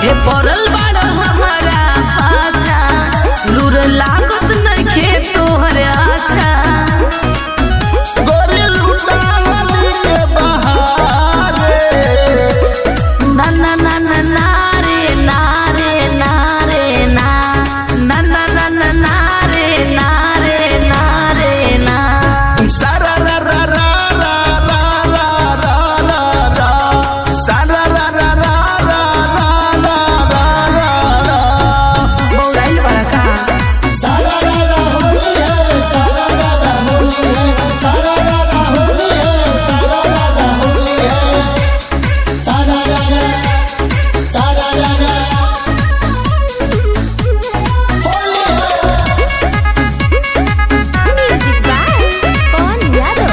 काहे पड़ल बाड़ हमारा पाछा लूर लागत नइखे तोहरे आछा गोरी लुटावली के बहारे ना ना ना ना ना रे ना रे ना रे ना ना ना ना ना ना रे ना रे ना रे ना सारा रा रा रा रा रा रा रा रा रा सारा रा रा रा रा रा रा रा रा रा बौराइल बड़ा का सारा रा रा होली है सारा रा रा होली है सारा रा रा होली है सारा रा रा होली है सारा रा रा सारा रा रा होली है म्यूजिक बाय पवन यादव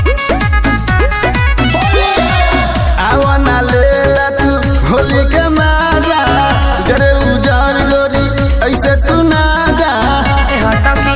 आवना लेला तू होली के माजा जरे उजार गोरी ऐसे तू ना जा ए हटा की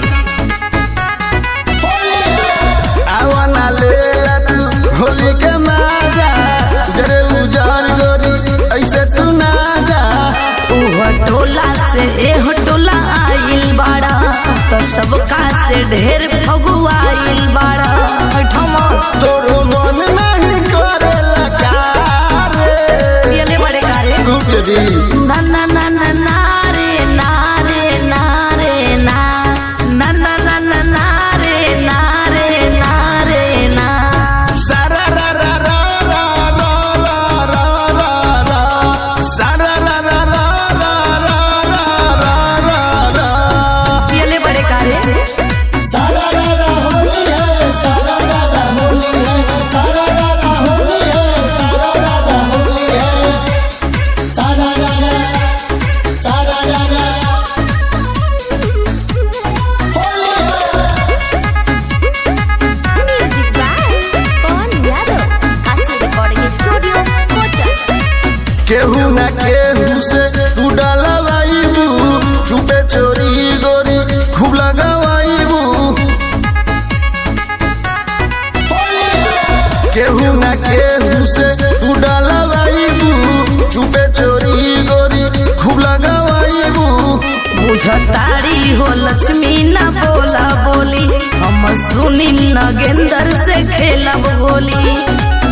आवना लेला तू होली के माजा जरे उजार गोरी ऐसे तू ना जा उह टोला से एह टोला आइल बाड़ा तो सबका से ढेर फगुआइल बाड़ा ठमा तोरो मन नहीं करेला कारे पियले बड़े कारे तू बेबी ना ना ना ना ना रे ना रे ना रे ना ना ना ना ना ना रे ना रे ना रे ना सारा रा रा रा रा रा रा रा रा रा सारा रा रा रा रा रा रा रा रा रा पियले बड़े कारे सारा रा रा होली है सारा रा रा होली है सारा रा रा होली है सारा रा रा होली है सारा रा रा सारा रा रा होली है म्यूजिक बाय पवन यादव आशी रिकॉर्डिंग स्टूडियो कोचस केहू ना केहू से तू डलवाइबू चुपे चोरी गोरी खूब लगावाइबू केहू ना केहू से तू डलवाइबू चुपे चोरी गोरी खूब लगावाइबू बुझतारी हो लक्ष्मी ना बोला बोली हम सुनी नगेंदर से खेलब होली